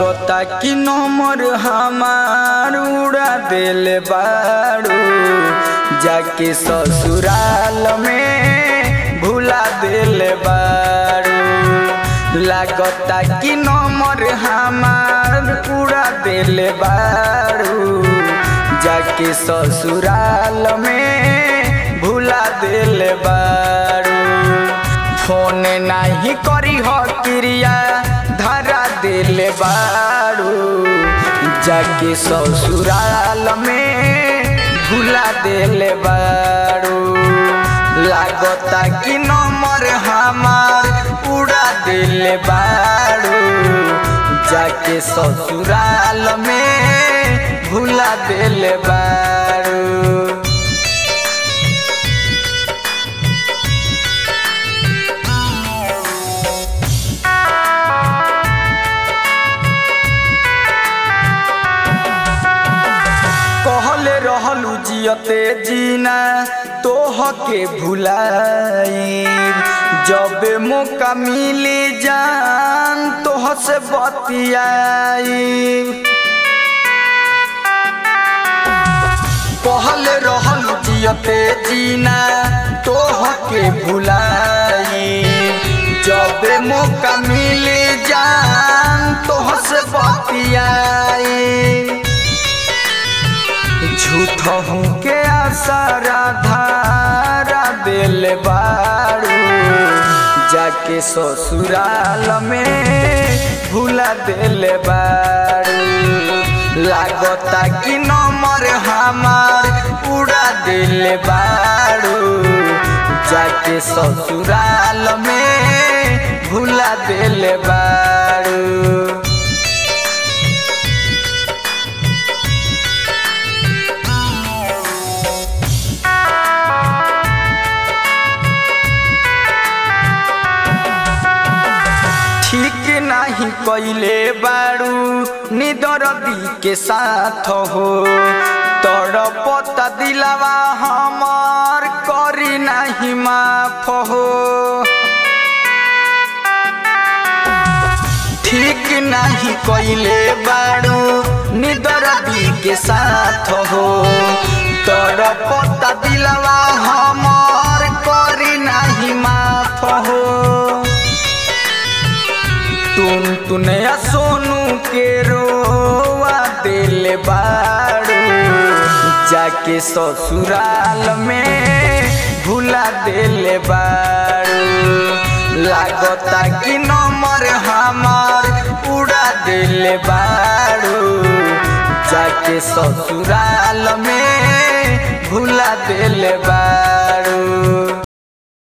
लागता कि नंबर हमार उड़ा दिल बाड़ू जाके ससुराल में भुला दिल बाड़ू लागता कि नंबर हमार उड़ा दिल बाड़ू जाके ससुराल में भुला दिल बाड़ू फोन नाही करी हो क्रिया धरा दिल बाड़ू जाके ससुराल में भुला दिल बाड़ू लागता कि नंबर हमार उड़ा दिल बाड़ू जाके ससुराल में भुला दिल बाड़ू कहले रहलू जियते जीना तोह के भुलाई जब मौका मिली जान तोह से बतियाई कहले रहलू जियते जीना तोह के भुलाई जब मौका मिली जान तोह से बतियाई झूठ हूँ के आसारा धारा दिल बाड़ू जाके ससुराल में भूला दिल बाड़ू लागता कि नंबर हमार उड़ा दिल बाड़ू जाके ससुराल में भूला दिल बाड़ू ठीक नहीं कैले बाड़ू निदरदी के साथ हो तोर पता दिलावा हमार करी नहीं माफ हो ठीक नहीं कैले बाड़ू निदरदी के साथ हो तोर पता दिलावा हमार करी नहीं माफ हो तुम तुने सोनू के रोवा दिल बाड़ू जाके ससुराल में भूला दिल बाड़ू लागता कि नंबर हमार उड़ा दिल बाड़ू जाके ससुराल में भूला दिल बाड़ू